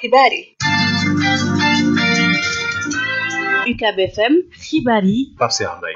xibaar yi UCAB FM xibaar yi Pape Cheikh Mbaye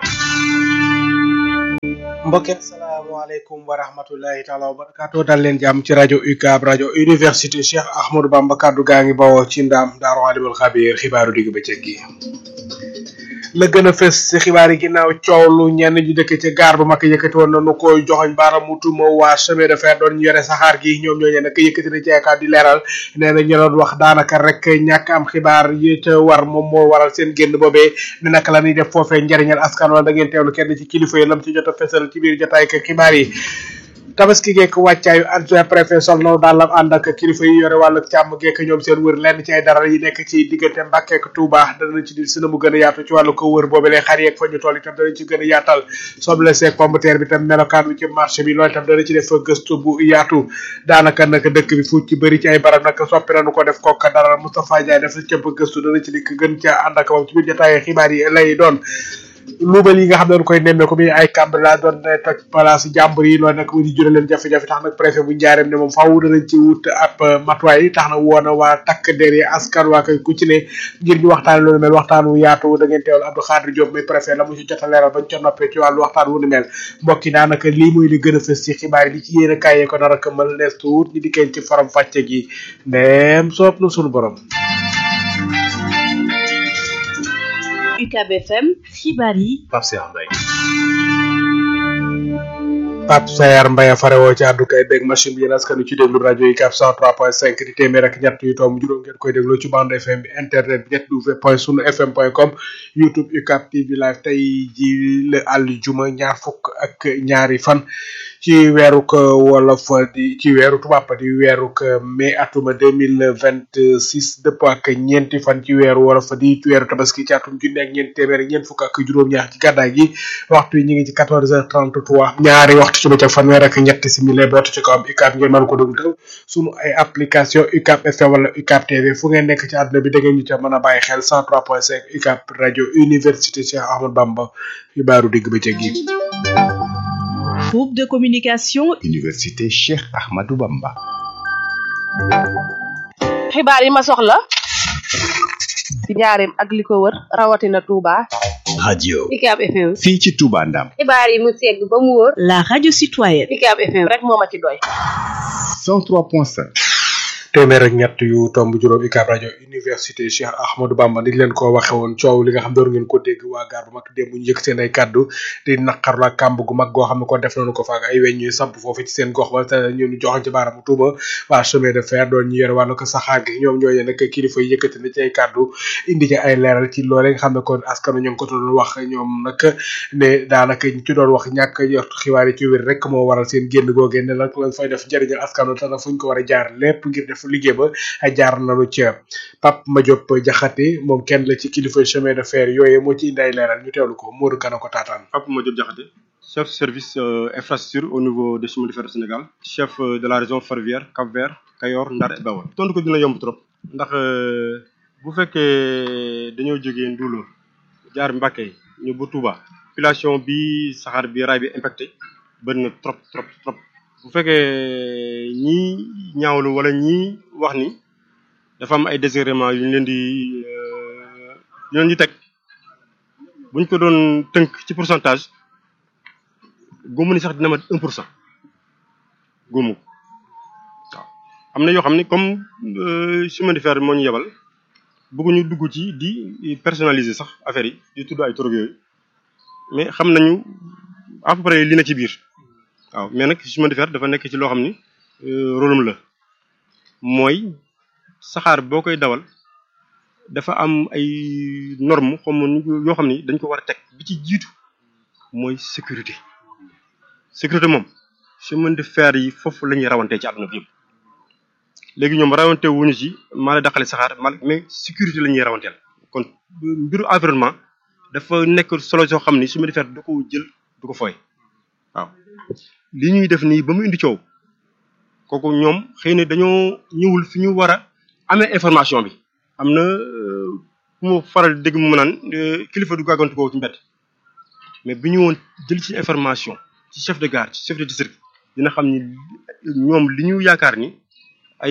mbokk yi asalaamaaleykum wa rahmatullahi taala wa barakaatu dal leen jàmm ci rajo UCAB rajo université Cheikh Ahmadou Bamba kaddu gaa ngi bawoo ci ndaam daaru alimul xabiir xibaaru digg bëccëg gi la gën a fës ci xibaar yi ginnaaw coow lu ñenn ñu dëkk ci gaar bu mag yëkkati woon nañu koy joxoñ baaramu tuuma waa chemin de fer doon ñu yore saxaar gi ñoom ñooñu nag yëkkati na ci ay kàddu di leeral nee na ñu doon wax daanaka rek ñàkk am xibaar yi ca war moom moo waral seen génn boobee ne naka la ñuy def foofee njariñal askan wala da ngeen teewlu kenn ci kilifa yi lam ci jot a fesal ci biir jotaay ak xibaar yi tabaski geek wàccaayu adjoint préfet sol naw daal la ànd ak kilifa yi yore wàllu càmm geek ñoom seen wër lenn ci ay dara yi nekk ci diggante Mbàkke ak Touba danañ ci di sina mu gën a yaatu ci wàllu ko wër boobu lee xar yeeg fa ñu toll itam danañ ci gën a yaatal soble seeg pomme de terre bi tam melokaan bi ci marché bi loolu itam danañ ci def gëstu bu yaatu daanaka nag dëkk bi fu ci bëri ci ay barab nag soppi nañu ko def kooka dara Moustapha Ndiaye def na cëpp gëstu danañ ci dikk gën ca ànd ak moom ci biir jotaay xibaar yi lay doon luubal yi nga xam ne dañ koy nemmeeku bi ay cambre la doon ne toj place jàmbur yi loolu nag mu di jural leen jafe-jafe tax nag préfet bu njaareem ne moom faaw danañ ci wut ab matuwaay tax na woon a waa takk der yi askan waa koy ku ci ne ngir ñu waxtaan loolu mel waxtaan wu yaatu da ngeen teewal Abdou Khadir Diop muy préfet la mu ci jot a leeral bañ ca noppee ci wàllu waxtaan wu ni mel mbokk yi daanaka lii mooy li gën a fës ci xibaar yi li ci yéen a kaayee ko nar a këmmal nees tuut ñu dikkeen ci faram fàcce gi ndeem soob na sunu borom UCAB FM xibaar yi Pape Cheikh Mbaye Pape Sayar Mbaye farewoo ci àddu kay beeg machine bi yéen askanu ci déglu rajo yi 403.5 di téeméer ak ñett yu tomb juróom ngeen koy dégloo ci bande FM bi internet bi www point sunu fm point com youtube UCAB TV live tey ji la àll juma ñaar fukk ak ñaari fan ci weeruk wolof di ci weeru tubaab di weeruk mai atuma deux mille vingt six dëpp ak ñeenti fan ci weeru wolof di weeru tabaski ci atum junne ak ñeenti téeméer ak ñeent fukk ak juróom-ñaar ci gàddaay gi waxtu yi ñu ngi ci quatorze heures trente trois ñaari waxtu ci bëccëg fanweer ak ñetti simili bootu ci kawam UCAB ngeen mën ko dugg taw sunu ay application UCAB FM wala UCAB TV fu ngeen nekk ci àdduna bi da ngeen ñu ca mën a bàyyi xel cent trois point cinq UCAB rajo université Cheikh Ahmadou Bamba xibaaru digg bëccëg gi groupe de communication Université Cheikh Ahmadou Bamba. xibaar yi ma soxla ci njaareem ak li ko wër rawatina Touba. radio UCAB FM. fii ci Touba Ndam. xibaar yi mu segg ba mu wóor. la radio citoyenne UCAB FM rek moo ma ci doy. 103.5. téeméer ak ñett yu tomb juróom UCAB rajo université Cheikh Ahmadou Bamba ni leen ko waxe woon coow li nga xam doon ngeen ko dégg waa gaar bu mag démb ñu yëg seen ay kàddu di naqarlu ak kàmb gu mag goo xam ne ko def nañu ko faak ay weñ ñuy samp foofu ci seen gox ba te ñu ñu joxoon ci baaramu tuuma waa chemin de fer doon ñu yore wàllu ko saxaar gi ñoom ñooñu nag kilifa yi yëkkati na ci ay kàddu indi ci ay leeral ci loolee nga xam ne kon askanu ñu ngi ko doon wax ñoom nag ne daanaka ñu ci doon wax ñàkk yor xibaar yi ci wér rek moo waral seen génn googee ne nag lañ fay def njëriñal askanu te nag fuñ ko war a jaar lépp ngir def liggéey ba jaar nañu ca Pape Madiop Diakhaté moom kenn la ci kilifa chemin de fer yooyu moo ci indi ay leeral ñu teewlu ko Modou Kana ko taataan. Pape Madiop Diakhaté chef service infrastructure au niveau des chemins de fer du Sénégal chef de la région ferroviaire Cap-Vert Kayor Ndar et Bawol tontu ko dina yomb trop ndax bu fekkee dañoo jógee Ndulo jaar Mbacké ñu bu Touba population bi saxaar bi raay bi impacté bëri na trop trop trop bu fekkee ñii ñaawlu wala ñii wax ni dafa am ay désagréments yu ñu leen di yu leen di teg buñ ko doon tënk ci pourcentage góomu ni sax dina mat un pour cent góomu waaw am na yoo xam ne comme chemin de fer moo ñu yebal bëgguñu dugg ci di personnaliser sax affaire yi di tudd ay torog yooyu mais xam nañu à peu près li na ci biir waaw mais nag chemin de fer dafa nekk ci loo xam ni rôlam la mooy saxaar boo koy dawal dafa am ay normes xam yoo xam ni dañ ko war a teg bi ci jiitu mooy sécurité sécurité moom chemin de fer yi foofu la ñuy rawantee ci àdduna bi yëpp léegi ñoom rawante wuñu ci maa la daqale saxaar mal mais sécurité la ñuy rawanteel kon mbiru environnement dafa nekk solo soo xam ni chemin de fer du ko jël du ko fooy waaw li ñuy def nii ba mu indi coow kooku ñoom xëy na dañoo ñëwul fi ñu war a amee information bi am na ku ma faral dégg mu naan kilifa du gàggantu ko ci mbedd mais bi ñu woon jël ci information ci chef de gare ci chef de district dina xam ni ñoom li ñu yaakaar ni